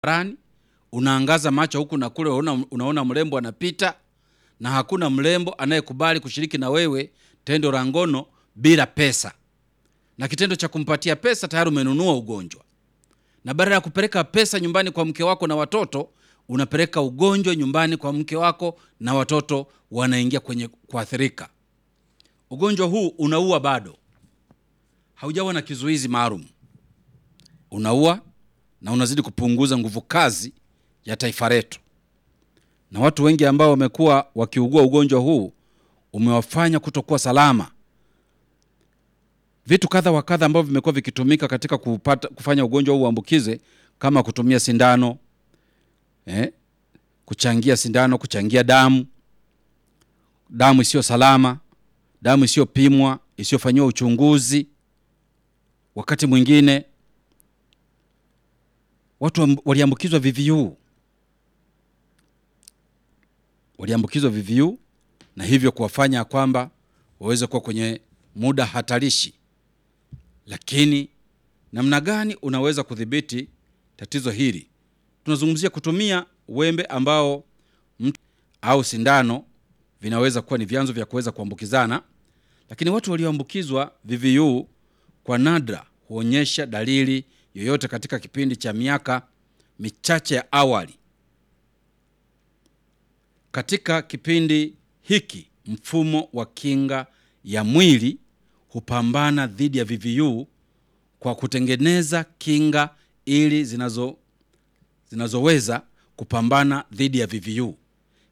barabarani, unaangaza macho huku na kule, unaona, unaona mrembo anapita, na hakuna mrembo anayekubali kushiriki na wewe tendo la ngono bila pesa, na kitendo cha kumpatia pesa tayari umenunua ugonjwa, na badala ya kupeleka pesa nyumbani kwa mke wako na watoto, unapeleka ugonjwa nyumbani kwa mke wako na watoto, wanaingia kwenye kuathirika. Ugonjwa huu unaua bado, haujawa na kizuizi maalum, unaua na unazidi kupunguza nguvu kazi ya taifa letu, na watu wengi ambao wamekuwa wakiugua ugonjwa huu umewafanya kutokuwa salama. Vitu kadha wa kadha ambavyo vimekuwa vikitumika katika kupata, kufanya ugonjwa huu uambukize kama kutumia sindano eh, kuchangia sindano, kuchangia damu, damu isiyo salama, damu isiyopimwa, isiyofanyiwa uchunguzi. Wakati mwingine watu waliambukizwa VVU, waliambukizwa VVU na hivyo kuwafanya kwamba waweze kuwa kwenye muda hatarishi. Lakini namna gani unaweza kudhibiti tatizo hili? Tunazungumzia kutumia wembe ambao mtu au sindano vinaweza kuwa ni vyanzo vya kuweza kuambukizana, lakini watu walioambukizwa VVU kwa nadra huonyesha dalili yoyote katika kipindi cha miaka michache ya awali. Katika kipindi hiki mfumo wa kinga ya mwili hupambana dhidi ya VVU kwa kutengeneza kinga ili zinazo zinazoweza kupambana dhidi ya VVU.